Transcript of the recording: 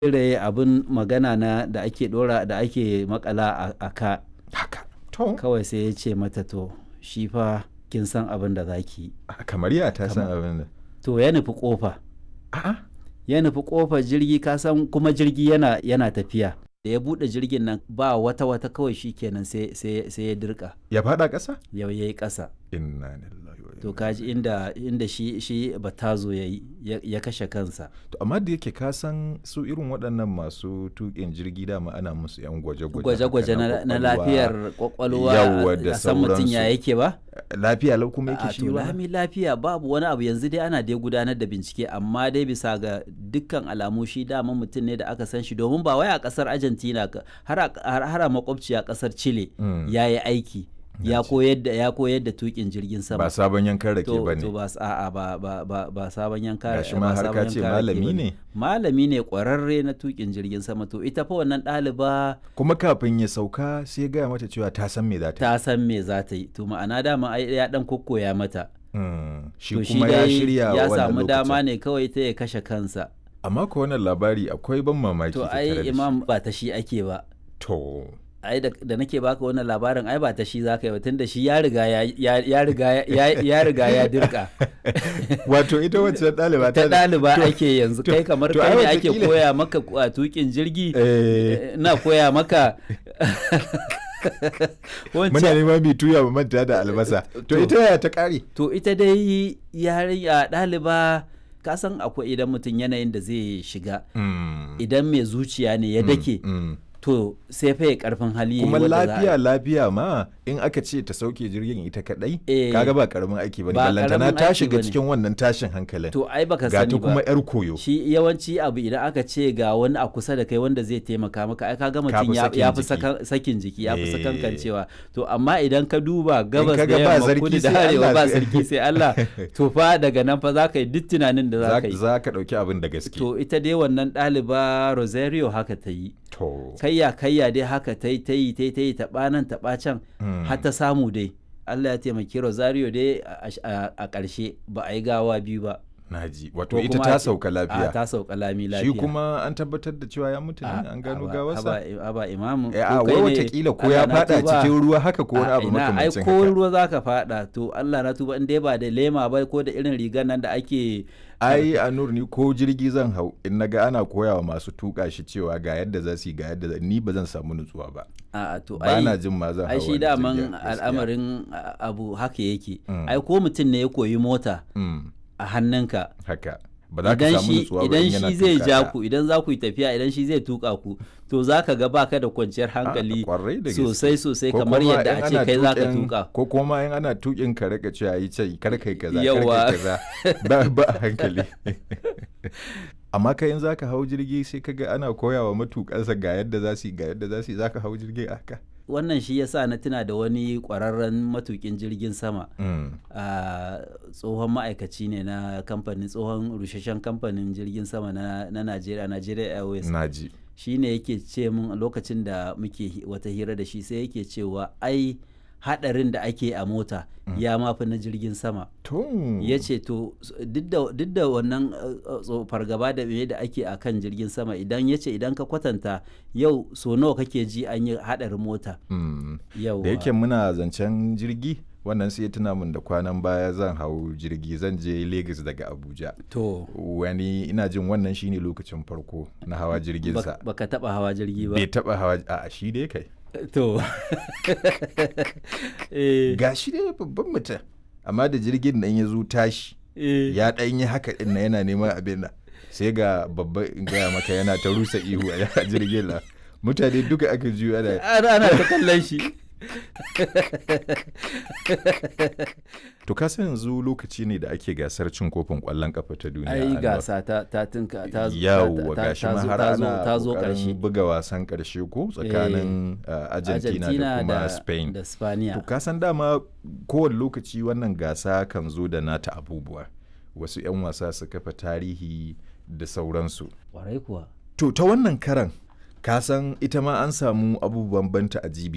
cire abin magana na da ake dora da ake makala a- a ka haka to kawai sai ya ce mata to shi fa kin san abin da zaki yi." kamar ya ta san Kamar- abin da to ya nufi kofa a'a ya nufi kofar jirgi ka san kuma jirgi yana yana tafiya da ya bude jirgin nan ba wata wata kawai shi kenan sai sai sai ya dirka ya fada ƙasa yau yayi kasa inna lillahi wa to inna kaji inda inda shi shi batazo yayi ya, ya kashe kansa to amma da yake ka san su irin waɗannan masu tuƙin jirgi dama ana musu yan gwaje-gwaje gwaje-gwaje haka na, na kwakwalwa. lafiyar kwakwalwa Yawwa da a san mutum ya sauransu. yake ba lafiya lau kuma a yake shi to ba lami lafiya babu wani abu yanzu dai ana dai gudanar da bincike amma dai bisa ga dukkan alamu shi dama mutum ne da aka san shi domin ba wai a kasar argentina ka- har a har- har a makwabciya kasar chile Mm. ya yi aiki ya Naji. koyar da ya koyar da tukin jirgin sama ba sabon yankan rake to ba to ne ba s- a'a ba ba ba ba sabon yanka Gashi ba ma har sabon ka ce yanka rake malami bane. ne. malami ne kwararre na tukin jirgin sama to ita fa wannan ɗaliba kuma kafin ya sauka sai ya gaya mata cewa ta san me za ta yi ta san me za ta yi to ma'ana dama ai ya dan kokkoya mata Mm, shi to kuma ya shirya ya wannan samu dama lokacin. ne kawai ta ya kashe kansa amma ko wannan labari akwai ban mamaki to tattare da ai shi. imam ba ta shi ake ba to ai da, da nake baka wannan labarin ai ba ta shi zaka yi ba tunda shi ya riga ya ya, ya riga ya, ya riga ya dirka wato ita wacce ɗaliba ta ɗaliba to- ake yanzu to- kai kamar to kai ai ne ake wataƙila- koya maka a tukin jirgi eh na koya maka muna wancan neman mai tuya mu manta da albasa to To. ita yaya ta kare to ita dai yarinya ɗaliba ka san akwai idan mutum yanayin da zai shiga idan mai zuciya ne ya dake to sai fa ya karfin hali yayi kuma wadda za a- lafiya lafiya ma in aka ce ta sauke jirgin ita kadai Eh. kaga ba karamin aiki bane Ba ballantana karamin ta aiki shiga bane. cikin wannan tashin hankalin to ai baka ga sani ta ba kuma yar koyo shi yawanci abu idan aka ce ga wani a kusa da kai wanda zai taimaka maka ai kaga mutum fi ya sakin ya fi jiki. sakan- sakin jiki ya fi Eh. sakankancewa to amma idan ka duba gabas da kaga ba yamma sarki kudu da sai arewa Allah ba sai- sarki sai Allah to fa daga nan fa za ka yi duk tunanin da za za ka yi za ka dauki abin da gaske to ita dai wannan ɗaliba Rosario haka ta yi to kayya kayya dai haka ta yi ta yi ta yi ta yi taɓa nan taɓa can Mm. har ta samu dai Allah ya taimaki Rosario dai a- a a ƙarshe ba a yi gawa biyu ba naji wato Ko ita kuma ta a ce- sauka a lafiya ta sauka lami lafiya shi kuma an tabbatar da cewa ya mutu ne A- an gano aba- gawarsa aba- aba imamu Eh, ko a kai wai ne, watakila ko Allah ya na fada tuba. cikin ruwa haka ko wani A abu ina, ai makamancin ko haka ruwa zaka fada to Allah na tuba in dai ba da lema ba ko da irin rigar nan da ake ai a nur ni ko jirgi zan hau in naga ana koyawa masu tuka shi cewa ga yadda za su yi ga yadda za ni ba zan samu nutsuwa ba a to ba ai na jin ma zan hau ai shi wani daman jirgin, gaskiya. al'amarin a- abu haka yake Mm. ai ko mutum ne ya koyi mota Mm, a hannunka haka ba za ka idan samu shi nutsuwa ba idan in yana shi zai tuka ja ka. ku idan za ku yi tafiya idan shi zai tuka ku to za ka ga baka da kwanciyar hankali kwarai da gaske. sosai sosai Ko kamar kuma yadda in a ce ana kai za ka tuƙin- tuka ko kuma in ana tukin ka rika cewa yi ce kar kai kaza kar Yawa. kai kaza ba ba a hankali amma kai in zaka hau jirgi sai kaga ana koyawa matukansa ga yadda za su yi ga yadda za su yi zaka hau jirgi a haka wannan shi yasa na tuna da wani kwararren matukin jirgin sama Mm, a tsohon ma'aikaci ne na kamfanin tsohon rusheshen kamfanin jirgin sama na, na Najeriya Nigeria Airways naji shi ne yake ce mun a lokacin da muke hi- wata hira da shi sai yake cewa ai hadarin da ake a mota ya mafi na jirgin sama to ya ce to s- duk da- duk da wannan uh, uh, tso- fargaba da me da ake a kan jirgin sama idan ya ce idan ka kwatanta yau so nawa kake ji an yi hadarin mota Mm. yau da yake muna zancen jirgi wannan sai ya tuna min da kwanan baya zan hau jirgi zan je Lagos daga Abuja to wani ina jin wannan shine lokacin farko na hawa jirginsa bak- baka taba hawa jirgi ba bai taba hawa a shi dai kai to eh, ga shi dai babban mutum amma da jirgin nan ya zo tashi eh, ya ɗan yi haka ɗin na yana neman abin nan sai ga babba in gaya maka yana ta rusa ihu a jirgin nan mutane duka aka juyo ana ana ana ta kallon shi to ka san yanzu lokaci ne da ake gasar cin kofin ƙwallon kafa ta duniya ai Anwar. gasa ta ta tinka ta zo- yawwa ta- gashi ta ma zo- har ta zo- ana ta zo ƙoƙarin karshe buga wasan ƙarshe ko tsakanin uh, Argentina, da kuma Spain da Spaniya To ka san dama kowane lokaci wannan gasa kan zo da nata abubuwa. Wasu 'yan wasa su kafa tarihi da sauransu. kwarai kuwa To ta wannan karan ka san ita ma an samu abubuwan banta a jibi